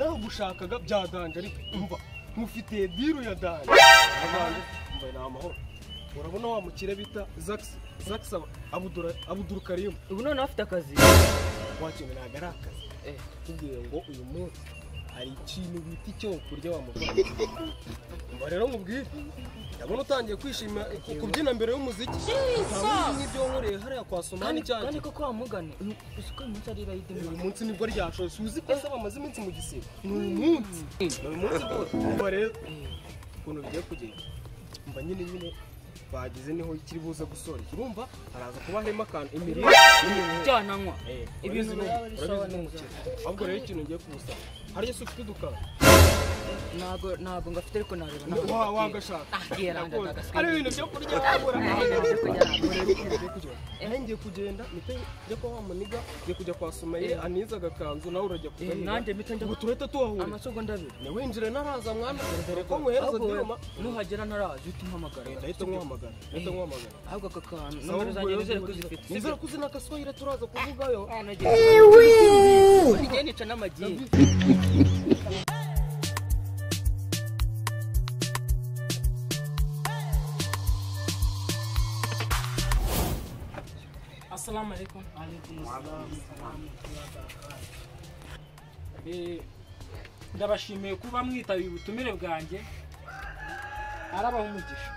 nashakaga byadanje ariko umva nkufitiye diru ya danje abandi mbaye ni amahoro urabona wa mukire bita zakisi zakisi abuduru karimu ubu noneho afite akazi wakintu ntabwo ari akazi Eh. tubwiye ngo uyu munsi hari ikintu bita icyo kurya wamuvana umva rero nkubwire ndabona utangiye kwishima ku- kubyina mbere y'umuziki ntabwo nk'ibyo wankoreye hariya kwa somani cyane kandi koko wamugane uzi ko uyu munsi ari rayidi uyu munsi nibwo ryashoje uzi ko se bamaze iminsi mu gisibo ni uyu munsi ni uyu munsi rwose umva rero ukuntu bigiye kugenda umva nyine nyine bageze niho ikiri buze gusora urumva haraza kuba harimo akantu imirire n'iminywere. cyananywa ibintu Ibintu ni byaba ari sawa urabizi ni umukire ahubwo rero ikintu ngiye kumusaba hariya se ufite udukara ntabwo ntabwo ngafite ariko nareba Wa- wagashaka ari ibintu byo kurya wabura nawe ngiye kugenda mpite njya kwa wa muniga ngiye kujya kwa sumaye aniza agakanzu nawe urajya Eh, kuganiga nanjye mpita njya ngo turahita tuhahurira amasogo ndabira ni winjire naraza mwana dore ko nkuhereza Ahubwo diroma nuhagera ntarazi uhita umpamagara ndahita nkuhamagara ndahita nkuhamagara ahubwo aka kantu Sawa, nomero zanjye ubwo nizere rero ko uzifite nizere ko uzi na gaswahili turaza kuvugayo igihe nica n'amagi Assalamu alaikum. Eh, ndabashimiye kuba mwitabiye ubutumire bwanjye arabaha umugisha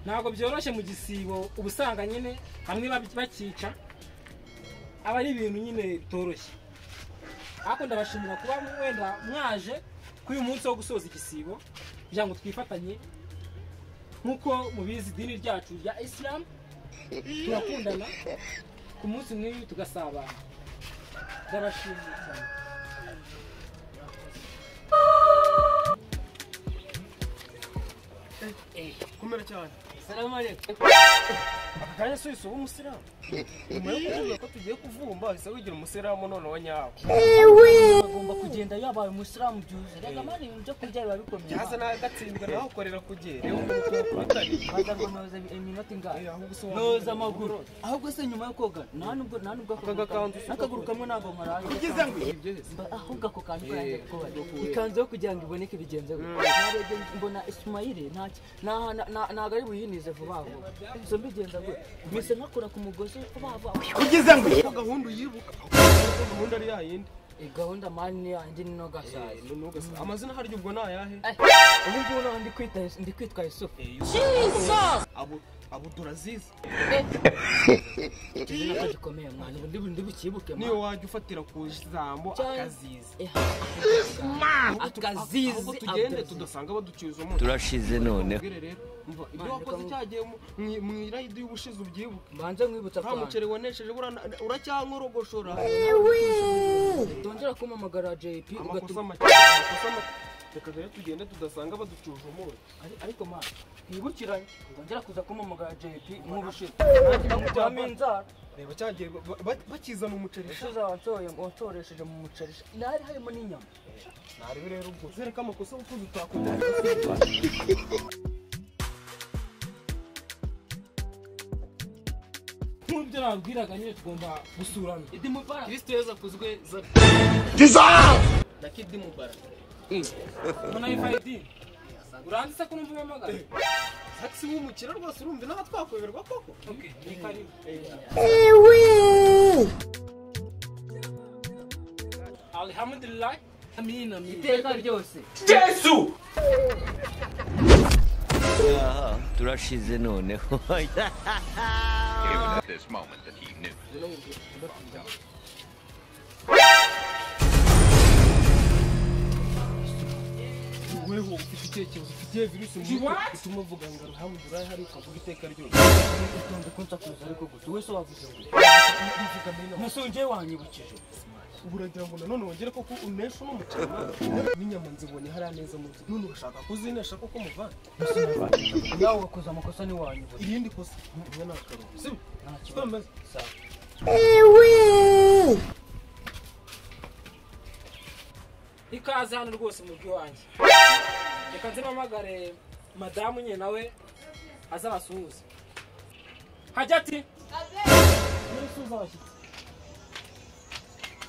ntabwo byoroshye mu gisibo uba usanga nyine bamwe bab- bakica aba ari ibintu nyine bitoroshye ariko ndabashimira kuba wenda mwaje kuri uyu munsi wo gusoza igisibo kugira ngo twifatanye nk'uko mubizi idini ryacu rya isilamu turakundana ku munsi nk'uyu tugasabana ndabashimiye cyane kumera cyane salamu alaikum akanya si ubu umusilamu nyuma yo kuvuga ko tugiye kuvumba ahise wigira umusilamu none wa nyawo agomba kugenda yabaye umusilamu byuzuye reka mani ibintu byo kurya biba bikomeye yaza nagatsindwa nawe ukorera ku gihe rero umuntu utari baza ngo noza iminota ingahe ahubwo se noza amaguru ahubwo se nyuma yo koga nta nubwo nta nubwo ako gakanzu gakanzu- n'akaguru kamwe ntabwo nkaraye ugeze ngo Mba- ahubwo ako kantu karangiye kubaho ikanzu yo kugira ngo iboneke bigenze gutya narebye mbona ishimayire ntabwo ari buyinize vuba vuba gusa mbigenza gutya mbese nkakora ku mugozi vuba vuba ugeze ngo iyo gahunda uyibuka Ko gahunda ari yayindi Eh, gahunda mani yanjye ni no gashaje Ni nugasa. amazina harya ubwo ni ayahe ubu ngubu naho ndi kwita ndi kwitwa yusufu abo abo turazizi izi nako gikomeye mwana ubu ndibu- ndibukibuke mwana. niyo wajya ufatira ku jambo Cyane. akazizi Eh, akazizi Akazizi, ahubwo tugende akazizi. tudasanga baduciza umunsi turashize none Mbwire rero umva ibyo wakoze cyagiye mu- mu- mu irayidi y'ubushize ubyibuke mbanze nkwibutsa nta akantu muceri wanesheje burana- uracyankorogoshora tongera kumpamagara jp amakosa ugatuma make amakosa make reka rero tugende tudasanga baducuje umunsi Ari- ariko mwana twibukiranye ngongera kuza kumpamagara jp nk'ubushize kuryama. nkuramo inzara reba cyagiye ba- ba- bakizana umuceri ushize wansohoye wansoresheje mu muceri nari harimo n'inyama ntarebe rero ubwo zereka amakosa kuko utakunda nk'ibyo nababwiraga nyine tugomba gusurana kirisito yezu akuzwe za na kidi mubara mbona ifayidi uranditse ko numva umpamagara taxi w'umukire rwose urumva naho twakoberwa koko Okay, ni karibu alhamdulillah amina amina iteka ryose aha turashize noneho It was at this moment that he knew. weho ufite icyerekezo ufitiye virusi mu You mutwe what? bituma uvuga ngo arahamwe urahari ukavuga iteka ryose ukunze kunsakuza ariko gusa wowe se wavuze ngo uvuga mbere nawe nasongeye wanyibukije ubu uragira ngo nanone wongere koko unesha uno muceri n'inyama nzibonye hariya neza mu nzu none urashaka kuzinesha koko muvana nawe wakoze amakosa ntiwanyibukije irindi kosa umwe ni akarungo sibyo nta kibazo twemeze ikaze hano rwose mu wanjye reka nzimamagare madamu nyine nawe azabasuhuze hajya ati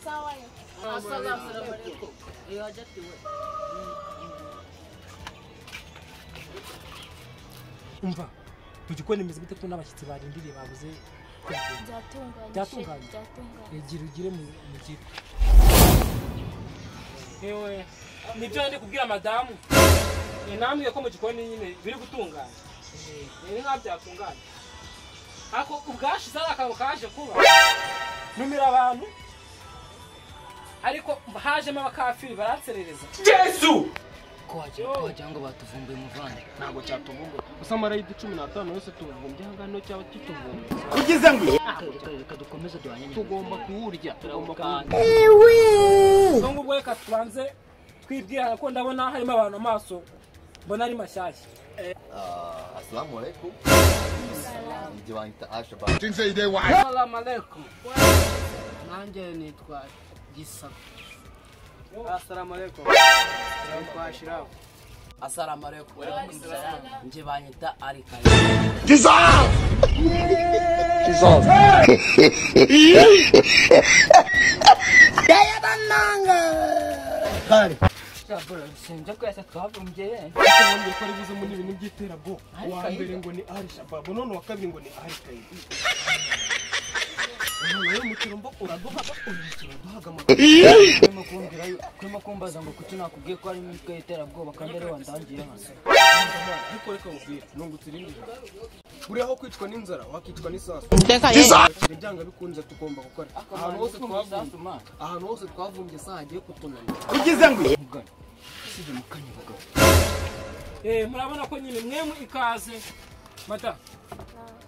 Sawa yo. asalamu alaikum iyo hagatiwe umva mu gikoni imeze gute ko n'abashyitsi barindiriye babuze kugenda byatunganye Byatunganye. sheri, byatunganye egira ugire mu mugira yewe nibyo ndi kubwira madamu Eh, nambwiye ko mu gikoni nyine biri gutunganya ni nk'aho byatunganye ako ubwashize ari akantu kaje kuba numira abantu ariko hajemo abakafiri baranserereza ko wagira ngo batuvumbuye umuvandimwe ntabwo cyatuvumbuye gusa amarayidi cumi n'atanu yose tuvumbye aha ngaha cyaba kituvumbuye reka dukomeze duhanye tugomba kuwurya tugomba kuwurya ubwo ngubwo reka tubanze twibwirana ko ndabona harimo abantu amaso mbona ari mashyashya Ah, Assalamu alaikum. Ndi banyita Ashabab. Salamu alaikum. Nanjye nitwa Gisa. asalamu alaikum nitwa shirafu Asalamu alaikum. Nje banyita Arika. sinzi ko yasa twavumbye ntabwo ko ari bize muri ibintu by'iterabwoba uwa mbere ngo ni ari shababu none uwa kabiri ngo ni ari kayibi rero umukino mbo uraduha umukino duhaga kurimo kumbaza ngo kuki nakubwiye ko harimo imitwe y'iterabwoba kandi ariwe wandangiye hano ariko reka mubwire nungutse irindi jambo buriya aho kwicwa n'inzara wakicwa n'isasu ibyanga bikunze tugomba gukora ahantu hose twavumbye ahantu hose twavumbye saha agiye kutunanira Eh, murabona ko nyine mwemwe ikaze mata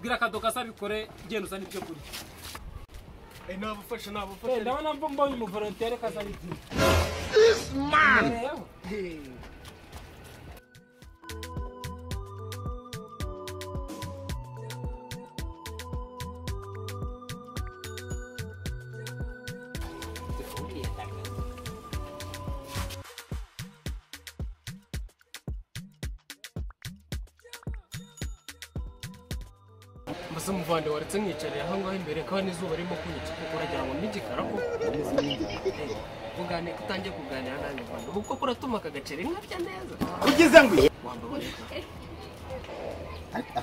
bwira akadoka asabikore genda uzane ibyo kurya nabafasha nabafasha Eh, ndabona mbo- mbonye umuvolontere kazana ibyo Imbere yaho. mbese muvande waretse mwicarira aha ngaha imbere kandi izuba ririmo kunyica kuko uragira ngo ntigikara ko Kuganira kutangiye kuganira nanjye Rwanda. Ubu koko uratuma aka gaceri nkabya neza. Wambabarira.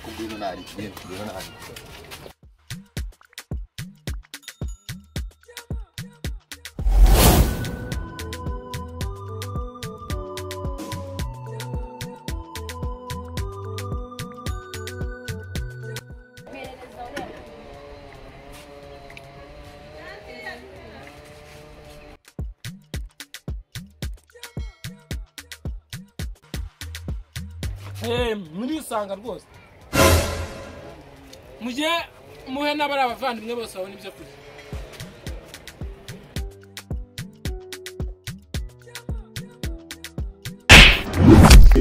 Akubwira nari, akubwira nari. Eh, murisanga rwose mujye muhe n'abari abavandimwe bose babona ibyo kurya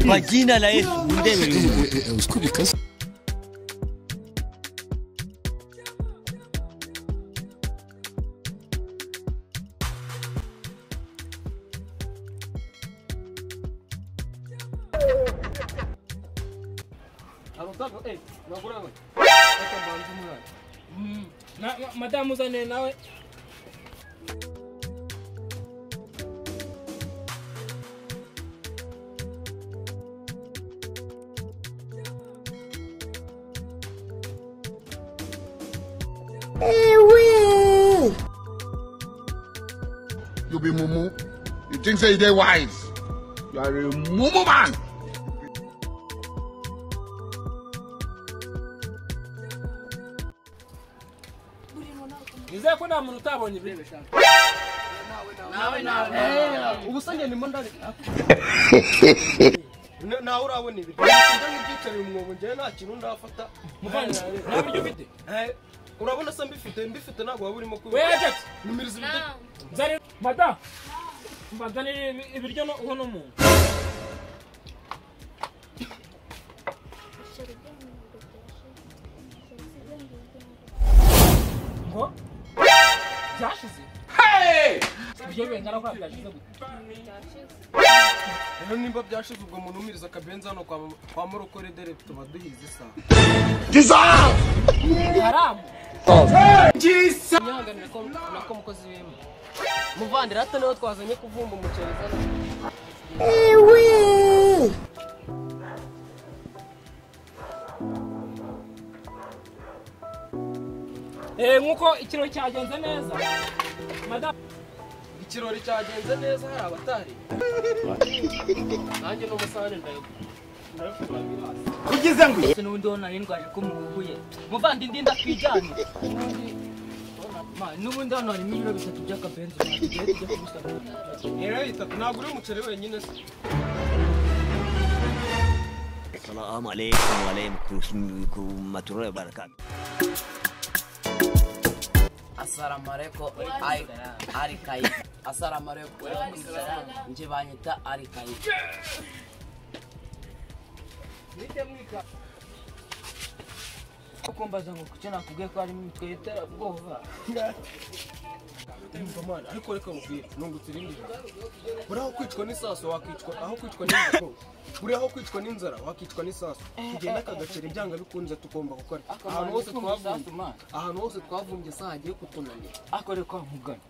majina la Yesu ndebe abataga eee naguranga reka mbanze umwana Na- na- madamu uzane nawe You be mumu. You think say they wise. You are a mumu man. nizere ko nta muntu utabonye ibiryo ubu se ngenda imba ndari nawe urabona ibi nk'ibyicariye umwobo njyewe nta kintu ndafata muvandimwe nta biryo ufite Eh, urabona se mbifite mbifite ntabwo waba urimo we kubibona ajeti numiriza ibyo nzane madamu mbazanire ibi- ibiryo no- uwo n'umuntu Sheri byatunganye, sheri byatunganye. ngo byashize ibyo bingana ko byashize gute rero nimba byashize ubwo muntu umiriza akabenzi hano kwa kwa morokore dore tuba duhize isaha haramu nyihanganira ko nako mukozi wema muvandira hato niwo twazanye kuvumba umuceri Eh, nk'uko ikirori cyagenze neza madamu ikirori cyagenze neza hari abatari nanjye n'umusare ndayagura ndayakura birasa se n'ubundi wo nari ndwaje ko muhuye muvandindi ndatwijyanye N'ubundi- Ma, n'ubundi hano harimo ibiro bitatu by'akabenzi ntatugiye tujya kubisabira rero bitatu ntabwo uri umuceri wenyine se Salamu alaikum wa alaikum kumaturo ya barakatu. asalamu alaikum Ai- arikayi asalamu alaikum nje banyita arikayi ukumbaza ngo kuki nakubwiye ko harimo imitwe y'iterabwoba ndumva mwana ariko reka nkubwire nungutse irindi jambo. buri aho kwicwa n'isaso wakicwa aho kwicwa n'inzara buri aho kwicwa n'inzara wakicwa n'isaso tugenda akagacira ibyanga bikunze tugomba gukora ahantu hose twavumbye ahantu hose twavumbye se hagiye kutunanira akore kwa mugana